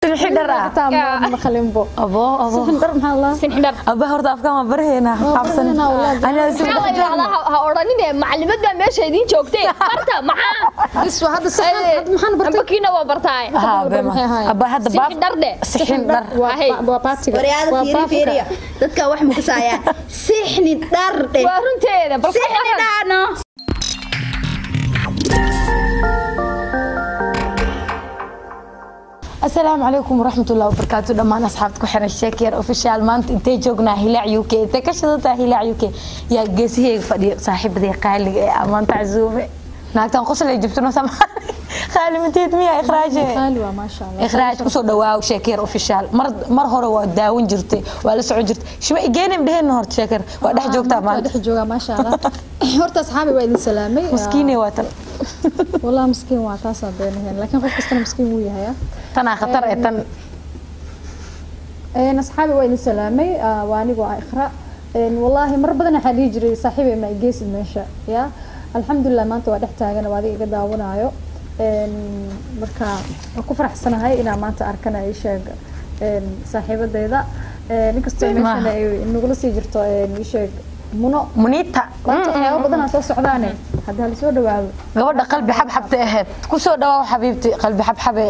sinxi dhar ah taa ma khalinbo abo abo dhar maxaa la sinxidhar aba horta afkaan waa baraheena xabsan baraheena, walahi. anaa si maxaa la yidhahdaa ha- ha odhanine macalimaad baa meesha idiin joogtay barta maxaa bis waa hadda saxan hadda maxaan bartay ambakiina waa bartaay ha maxay bema ahaayeen? aba hadda baaf sinxidhar dhe sixin dhar waa Ahay. waa baatiga waryaada waa fiiri baafka. fiiriya dadka wax mukasayaan sixni dhardhe waa runteeda bal ka sixni waran. dhaano asalaamu calaykum waraxmatullahi wabarakaatu dhammaan asxaabta ku xiran sheekiyar official maanta intay joognaa hilaac u k intay ka shidataa hilaac u k yaa geesiheyga fadhiyo saaxiibadii qaaliga ee ammaanta casuume naagtan qosol ay jibtino sama qaali mateed miya ikhraaje qaali waa maasha allah ikhraaj kusoo dhawaaw sheekiyar official mar mar hore waa daawan jirtay waa la socon jirtay shiba igeenim dheheen horta sheekar waa dhex joogtaa waa maanta dhex joogaa maasha allah horta asxaabi waa idin salaamay maskiine waa tan wallah miskiin waa taasaan beenahayn laakiin qof kastana miskiin wuu yahay tanaa khatar ee tan een asxaabi waa idin salaamay ah, waa anigu ah ikhra een wallaahi mar badan waxaa dhihi jiray saaxiibay ma igeysid meesha ya alxamdulilah maanta waa dhex taagan waa adiga iga daawanaayo een marka waan ku faraxsanahay inaan maanta arkana ii sheeg een saaxiibadeyda een inkastoo meeshana ay nagula sii jirto een ii sheeg muno muniita maanta waxyaaba badan aa soo socdaane hadda hala soo dhawaado gabadha qalbi xabxabta ahayd kusoo dhawaaw xabiibti qalbi xabxabe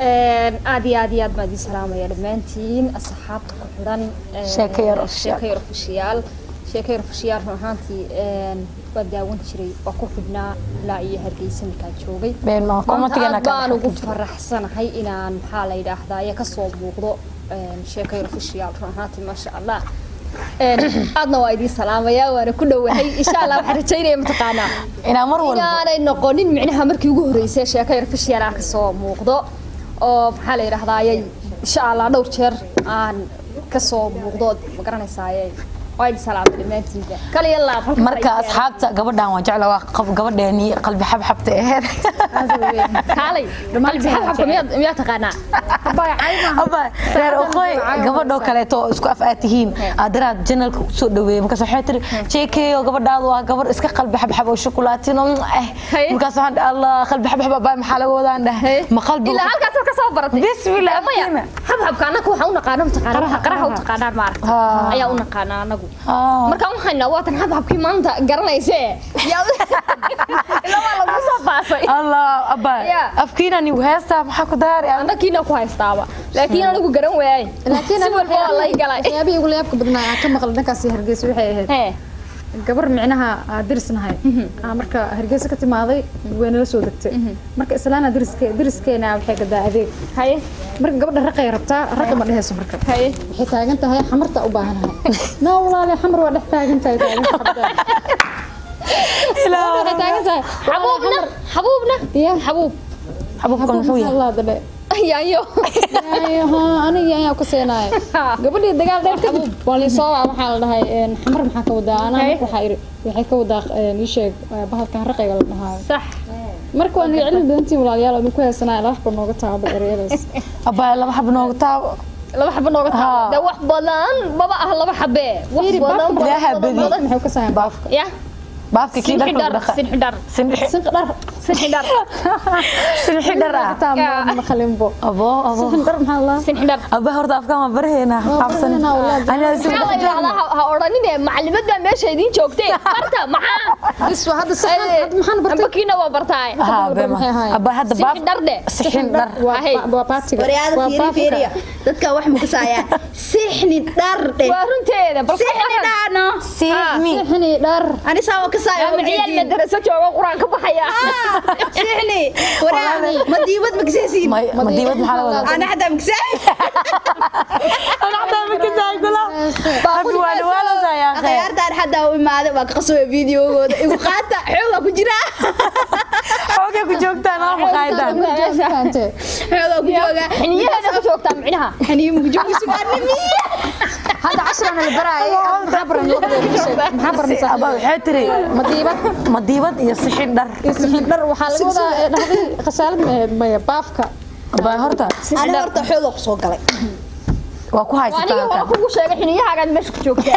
aad iyo aad iyo aad baan idiin salaamaya dhammaantiin asxaabta ku xidhan een, Sheeko yar official. sheeko yar official sheeko yar official run ahaantii een, waa daawan jiray waa ku xidhnaa ilaa iyo hargeysa markaan joogay been ma maanta komatigana aad baan ugu faraxsanahay inaan maxaa la yidhaahdaa iyo kasoo muuqdo een, sheeko yar official run ahaantii maasha allah Een, aadna waa idiin salaamaya waana ku dhowahay insha allah waxaan rajaynaya mataqaanaa inaa mar walba inaanay noqonin micnaha markii ugu horeysay sheeko yar official aan kasoo muuqdo oo maxaa la yidhahdaaye insha allah dhowr jeer aan kasoo muuqdo ma garanaysaaye waa idin salaamay dhammaantiinba kaliya laab halka marka ay asxaabta gabadhan waa jecla waa qab- gabadheeni qalbi xabxabta ahayd kaalay qalbi xabxabka miyaad miyaad taqaanaa aba reer oqoy gabadhoo kaleeto oo isku af aad tihiin aadaraad janalka kusoo dhaweeyey markaas waxay tiri jeekeeyo gabadhaadu waa gabar iska qalbi xabxab oo shukulaatino eh Haye. markaas waxaan dhahay allah qalbi xabxab abaa maxaa laga wadaan dhahay ma qalbi ilaa halkaas ka soo baratay Bismillah, maya afkiina. xabxabka anagu waxaan u naqaana mataqaanaa qaraha u taqaanaan maaragta Ah. ayaa u naqaanaa anagu Ah. markaan waxayna waatan xabxabkii maanta garanayse yaa ilaa waa lagu soo baasay allah abaa Yeah. afkiina nigu heestaa maxaa ku daari anakiina ku haystaaba laakiin anigu garan waayay laakiin si walba waa lay galay waxyaabihii ugu layaabka badnaa aan ka maqlay dhankaasi hargeysa waxay ahayd hee gabar micnaha aa dirisnahay aa marka hargeysa ka timaaday way nala soo degtay marka islaana diriske diriskeena waxay gadaa adeeg haye marka gabadha raqay rabtaa raqa ma dhehayso marka haye waxay taagan tahay xamarta u baahanahay naa walaale xamar waa dhex taagan tahay taagan tahay waxay taagan tahay xabuubna xabuubna Ya. xabuub xabubkan muxuu yahay Allah dade yaayo aniga ayaa ku seenaay gabadhii dagaal dheer kadib waa liisoo waa waxaa la dhahay een, xamar maxaa ka wadaa anaa Hey. marka waxaa iri waxay ka wadaa een, ii sheeg ee, bahalkan raqayga la dhahaayo sax marka waan celin badantiin walaalayaal oo idinku heesanaya laba xaba nooga taaba ereyadaas abaa laba xab noogu taabo laba xabo nooga taabo Haa. dee wax badan maba ah laba xabe wax Fiiri, badan baafka Ilaaha badan badi. badan maxay ka sahayn baafka ya baafka kii dharka sinxidhar dhaqa sinxidhar sinxi sinq dhar sinxidhar sinxi dhar ah taa ma- ma khalinbo abo abo sinq dhar maxaa la sinxidhar aba horta afkaan waa baraheena xabsan baraheena, walahi. anaa si maxaa la yidhahdaa ha- ha odhanine macalimaad baa meesha idiin joogtay barta maxaa bis waa hadda saxan hadda maxaan bartay ambakiina waa bartaay ha Maxay bema ahaayeen? aba hadda baaf sinxidhar dhe sixin dhar waa Ahay. waa baatiga waryaada waa fiiri baafka. fiiriya dadka wax mukasayaan sixni dhardhe waa runteeda bal ka sixni waran. dhaano siixmi sixni dhar ani saa kasaayo ama ciyaal madaraso jooga quraan ka baxaya sixni waryaada ma diibad makasaysiin ma ma diibad maxaa laga wadaa ana xataa makasay ana xataa ma kasaay kula abi waa dhawaalasa yaa khayr akhyaartaan xataa u imaaday waa ka qasbay videogooda igu qaata xoogaa ku jira xoogay ku joogtaan waa maqaayadaan fahamtay xoogaa ku jooga xiniyaheeda ku joogtaa micnaha xaniim ku jooga sugaanimi hadda cashrana la baraayo maxaa baran labadeeda ii sheeg maxaa baranaysaa aba waxay tiri madiibad ma diibad iyo sixin dhar iyo sixin dhar waxaa laga wadaa ee dhahday khasaalad ma ahayd maya baafka aba horta ani horta xoogaa kusoo galay waa ku aniga haysataa wala halkan kugu sheegay xiniyahaagaad meesha ku joogtaa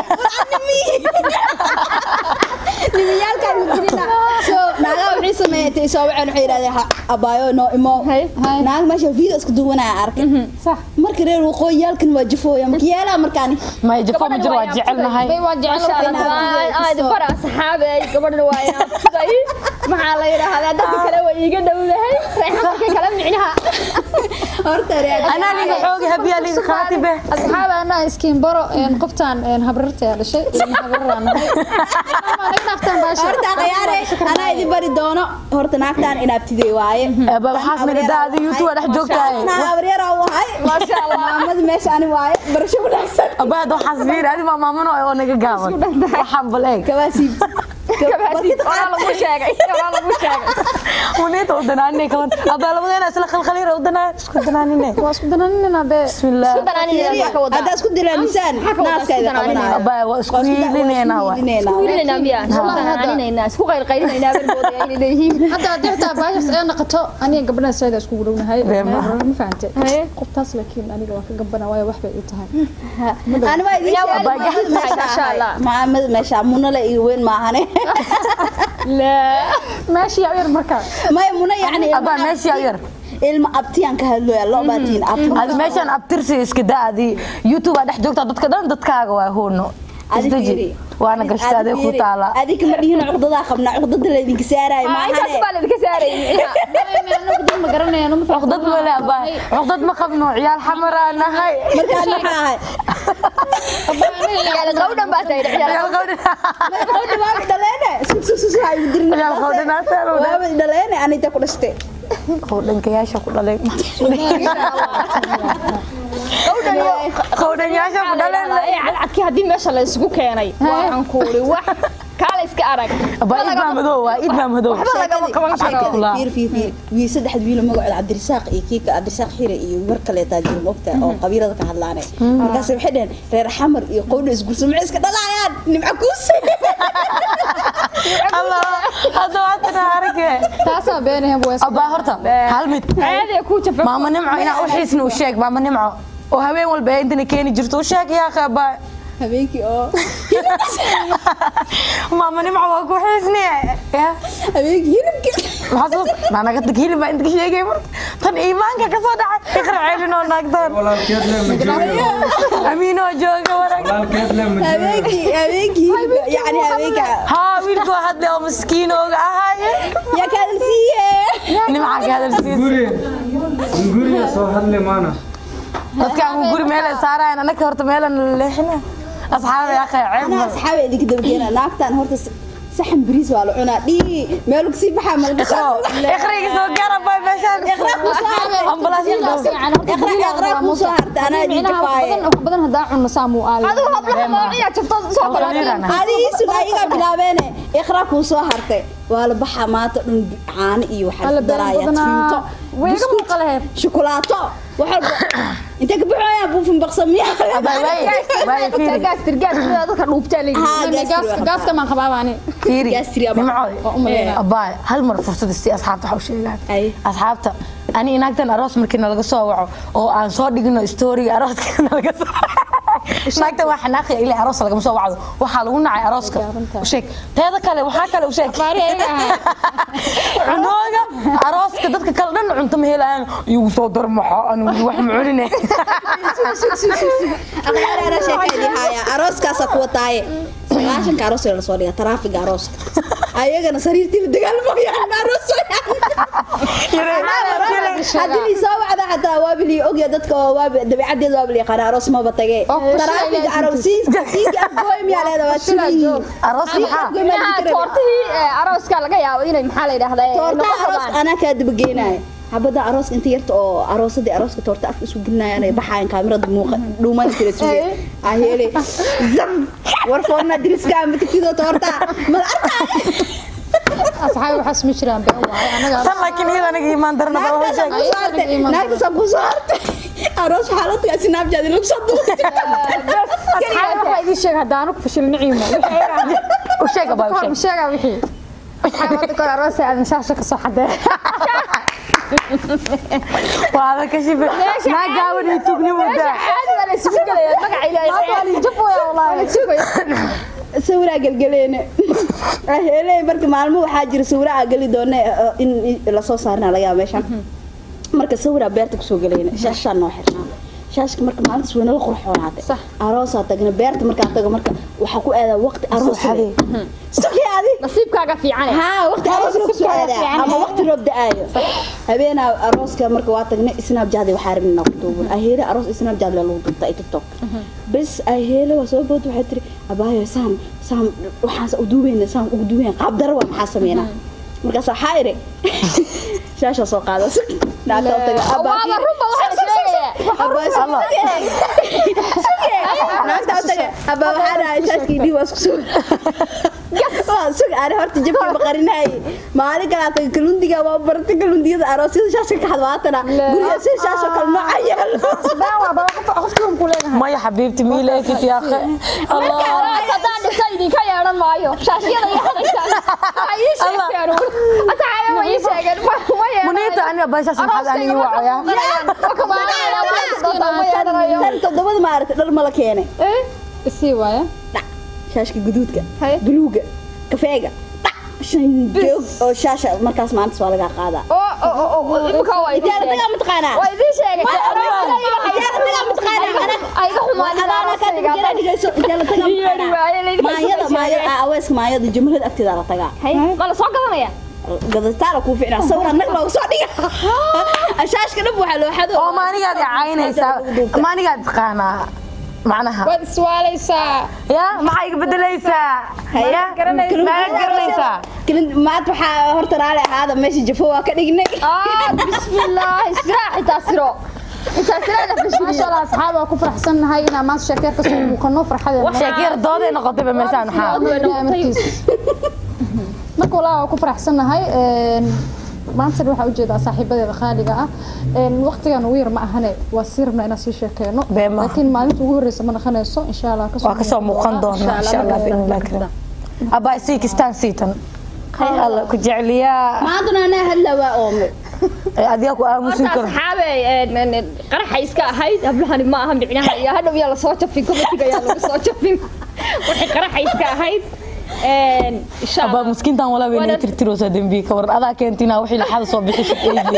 nimayaalkaan jirina so naagaa waxay sameeyay soo waceen waxay yidhahdeen "Ha- abaayo noo imo Hay. naag meesha video isku duwanaya arkay صح marka reer waqooyiyaalkan waa jafooya marka yeelaa markaani may jafo ma jiro waa jecelnahay bay waa jecel Masha Allah, waa- aad bara saxaabey gabadhana waa inaan tuday maxaa la yidhaahdaa dadka kale waa iiga dhowdahay reexamarka kale micnaha horta reer anaa liga xoogi habiyaa liga qaatibe asxaab ana iskiin baro een qoftaan een habrarta ayaa dhashay ilma habraraan nahay ma naga dhaaftaan baasha horta qayaare anaa idin bari doono horta naagtaan inaabtidey waaye Aba waxaas nagada adi youtube waa dhex joogtahay abaryaraa u ahay maasha allah maamada meesha ani waaye barasho wanaagsan aba hadda waxaas fiir adi maa maamano oo naga gaaban waxaan bal eeg kabaasiib kabaasiid oraa lagu sheegay oraa lagu sheegay muniita udanaanine kaban aba labadeena isla khalkhaliira udanaa isku danaanine waa isku dananina be bismillah danaanina ka wadaa haddaa isku dilaanisaan Maxaa ka wadaa naaska idin isku qabanayo aba waa isku hiilineenaa wa wiilinayna miyaa isku danaaninaynaa isku qaylqaylinaynaa baan moodaya inay leeyihiin hadda haddii xitaa baashas ay noqoto aniga gabadhan sayda iskugu dhownahay Reema. ma fahante Haye. qoftaas laakiin aniga waa ka gabana waayo wax bay ii tahay ani waa idin Yaa waa sheegay baagan tahay, masha Allah. maamada meesha munala iyo weyn maahane laa meeshii yaa yar markaa maya muna yacni aba meeshii yar ilma abtiyaan ka hadlooya loo baatiin abti adi meeshaan abtirsi iska daadi youtube aa dhex joogtaa dadka dhan dadkaaga waa hoono Adi isdeji fiiri. waana gashta adee ku taala adika ma dhihina cuqdadaa qabnaa cuqdada laydinka saaraayo intaas maahane baa laydinka saarayay micnaha anagu dad ma garanayaan ma cuqdad male aba cuqdad ma qabno ciyaal xamaraa nahay markaan maxaa ahay ciyaal qawdhan baa tahay ciyaal ciyaal qawdhan gabadha waa dhaleene susususu ha igu dirin ciyaal qawdhanaataan waaba dhaleene anita ku dhashtay qawdhankayaasha ku dhalay qawdhanyaasha ku dhaleen cadcadkii haddii meesha la isugu keenay waxaan ku uri wax kaala iska arag aba id maa madow waa id maa madow waxba lagama qaban karo Kula. fiir fiir fiir wii saddex wiil magacooda cabdirisaaq iyo kiika cabdirisaaq xire iyo war kaleetaa jira mogta oo qabiilada ka hadlaane markaas waxay dhaheen reer xamar iyo qowdha isgursa maxay iska dhalaayaan nimca kuuse allah hadda waatan arage taasaa beenahan waa iska abaa horta hal mid caadi ku jafa maama nimco inaa u xiisna u sheeg maama nimco oo habeen walba ee intana keeni jirto u sheeg yaa abaa habeenkii oo maama nimco waa ku xiisne ya habeenkii hilibkii maxaa soo naanaga tag hilib baa inta ka sheegay marka tan iimaanka ka soo dhacay iqra ceelin oo naagtaan walaalkeed le ma joogo amiinoo jooga warag walaalkeed le ma joogo habeenkii habeenkii hilibka yacni habeenka haa wiilku waa hadle oo maskiinooga ahaaye yaa kaadal siiye nimca ka hadalsiis guri guriga soo hadle maana dadkaan guri meel ay saarayaan anaka horta meelan leexina asxaabay akhay ceeb anaa mal asxaabe idinka dabageena naagtaan horta s- saxan bariis waa la cunaa dhii meel kasii baxaa malgasha iqriga soo gaara bay meeshaan ambalaas iqra kuu soo harta anaa idin jafaaye wax badan hadaa cunno saamuu aali adigu hablaha moociya jabto soo kala adigiisug ayagaa bilaabeene iqra kuu soo hartay waa la baxaa maanta dhan caano iyo waxaa Alla ku daraayaa badan badanaa. fiinto Way iga buskut muuqaleed. shukulaato wax walba intee ka baxooyaa buufin baqsamiyaa gaas tirgaas dadka dhuubtaa leeyihiin gaaska gaaska maan qabaaba ani fiiri Gaastiri ama- nimco umaleynaa. abaa hal mar fursad isii asxaabta waxa u sheegaan Ay. asxaabta ani inaagtan aroos markii nalaga soo waco oo aan soo dhigno story arooska nalaga soo naagtan waa xanaaqi ilaa aroos lagama soo wacdo waxaa lagu nacay arooska u sheeg teeda kale waxaa kale u sheeg cunooga arooska dadka kale dhan cunto ma helayaan igu soo darmaxo anigu wax ma cunine aqyaaraana sheekaydi haya arooskaasaa kuwa taaye sagaashanka aroos la soo dhiga taraafiga arooska ayagana sariirtiiba dagaalmayaan aroos haddii lii soo wacda xataa waaba lii ogya dadka oo waaba dabeecadeeda waaba lii yaqaana aroos maba tage taraafiga aroosiiska siiga afgooy miyaa leeda waa suliyihiin aroos maxaa toortihii arooska laga yaabo inay maxaa la yidhahdaa toortaha arooska anaa kaa dabageenaya xabada arooska inta yarta oo aroosadii arooska toorta afka isku gelinaya anay baxayan kaamirada muuqa dhuuman jira suge aheele zam war foorna diriska ama tigtidoo toorta mala arkaa asxaabi waxaas ma jiraan been waaye anaga tan laakiin iyada aniga imaan darna baa waxay sheeg naagtasaa ku soo hartay aroos xaaladka snapchat lagu soo duubtay asxaabi waxaa idin sheeg haddaanu ku fashil niciima u sheeg abaa u kor sheeg ma sheegaa wixii asxaabi hadda kor aroos aadan shaasha ka soo xadee waa adan ka shife naa gaaban iyo tugnimo daa la isugu gelaya magaca ilaahay sawiraa gelgeleene hele marka maalmo waxaa jira sawira aa geli doona in lasoo saarna laga yaaba meeshan marka sawiraa beerta kusoo geleyna shaashaa noo xirnaa shaashka marka maalintaas way nala qurxoonaatay aroosaa tagna beerta markaa tago marka waxaa ku aadaa waqti aroosade sugi adi nasiibkaaga fiican haa waqti aroos loo kusoo aadaa ama waqti roob da-aayo habeenaa arooska marka waa tagnay snapjad waxaa rabin inaa ku duuban aheele aroos snapjad lee lagu duubta ay tiktok bes aheele waa soo bood waxay tiri abaayo saan saan waxaan u duubayna saan ugu duubayna qaab dara waa maxaa sameynaa markaas waxaa iri shaasha soo qaada naagta taga waaba runba waxaa la sheegayaa naagta taga abaa waxaa dhahay shaashkii dhii waa isku soo waa sug ani horta jabkii baqarinaay maalin kalaa taga kalundiga waa bartay kalundiyada aroosyada shaashka ka xadwaatana guriga si shaasho kale nooca yaalo maya xabiibti miileekit ya akhi allah haddaan dhinto idinka yeedhan maayo shaashiyada iyo hadaysaan waa ii sheegteen asxaabe ma ii sheegeen ma ma yeedhanayo muniita aniga baashaas maxaad ani ii wacaya tan todobada maaragtay dhar mala keenay isii waaya dhac shaashka guduudka Haye. buluuga kafeega dhac shan joog oo shaasha markaas maalintas waa lagaa qaadaa imika waa idin ijaara tagaa mataqaanaa waa idin sheegay ijaara tagaa mataqaanaa ayga maayada maayada aweeska maayada jumlada agteeda la tagaa ma la soo gadanaya gadataala kuu ficnaa sawir anag loogu soo dhiga ashaashka dhab waxaa loo xado oo maanigaad i caynaysaa maanigaad taqaanaa macnaha waad iswaalaysaa ya maxaa iga bedelaysaa ya maad garanaysaa maad waxaa horta raali ahaada meesha jafo waa ka dhignay bismillaah istiraax intaa siro intaa siro maasha allah asxaab waa ku faraxsannahay inaan maanta sheekeer kasoo muuqano farxadeena sheekiyar dooday noqotayba meeshaan maxaa marka walaa waa ku faraxsannahay maantana waxaa ujeedaa saaxiibadeeda qaaliga ah waqtigan ugu yar ma ahane waa sii rabnaa inaan sii sheekeyno Bee maaha. laakiin maalinta ugu horreysa ma naqanayso insha allah waa kasoo muuqan doonaa insha allah biidnillah karim abaa sii kistaan siitan alla ku jecliyaa maantuna anaa hadla waa oome ee adiga ku aamusin horta karo asxaabe qaraxa iska ahayd hablahani ma aha micnaha iyo hadhow yaa lasoo jafin komitiga yaa lagu soo jafin waxay qaraxa iska ahayd insha abaa allah miskiintan walaba inay tirtiroosaa dembiye ka waran adaa keentina wixii laxada soo bixisa eegi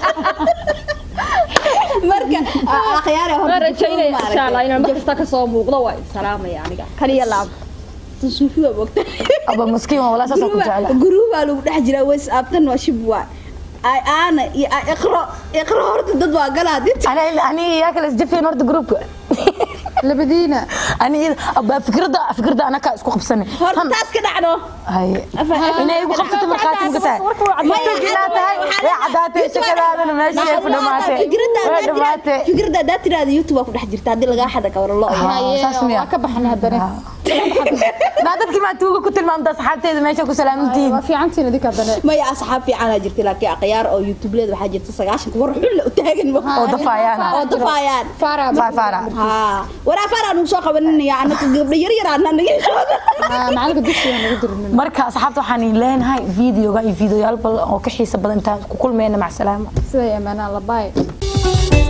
marka akhyaare waan horta rajaynaya insha allah inaan markasta kasoo muuqdo waa idin salaamaya aniga kaliya laab suufi waa bogta abaa miskiin waa walaa saasoo ku jecla guruubaa lagu dhex jiraa whatsapptan waa shib waa ay aana iyo ay iqro iqro horta dad waa galaa dinta ani ani yaa kale isjafeen horta gruupka labadiina ani abaa fikradda fikradda anaka isku qabsanay horta taas ka dhacdo haye inay igu qabsato markhaati muka tahay maya tahay way caddaatay shakadaadana meeshii ay ku dhamaatay way dhamaatay fikradda haddaa tiraada youtube waa ku dhex jirta haddii lagaa xada kawara lo saas miya waa ka baxnay haddana naa dadkii maa tuuga ku tilmaamta asxaabteeda meesha ku salaamantihiin waa fiicantiin idinka haddana maya asxaab fiicanaa jirta laakiin akhyaar oo youtubeleeda waxaa jirta sagaashanka war xulla u taagan oo dafaayaan oo dafaayaan faara faafaara haa waraa faaraan uu soo qabaninaya anaka gabdho yar yar anaa naga heshooda macalinka dugsiga nagu dirmin marka asxaabta waxaan idin leenahay videoga iyo videoyaal badan oo ka xiisa badan intaan ku kulmayna mac salaama siday amaanaan la baay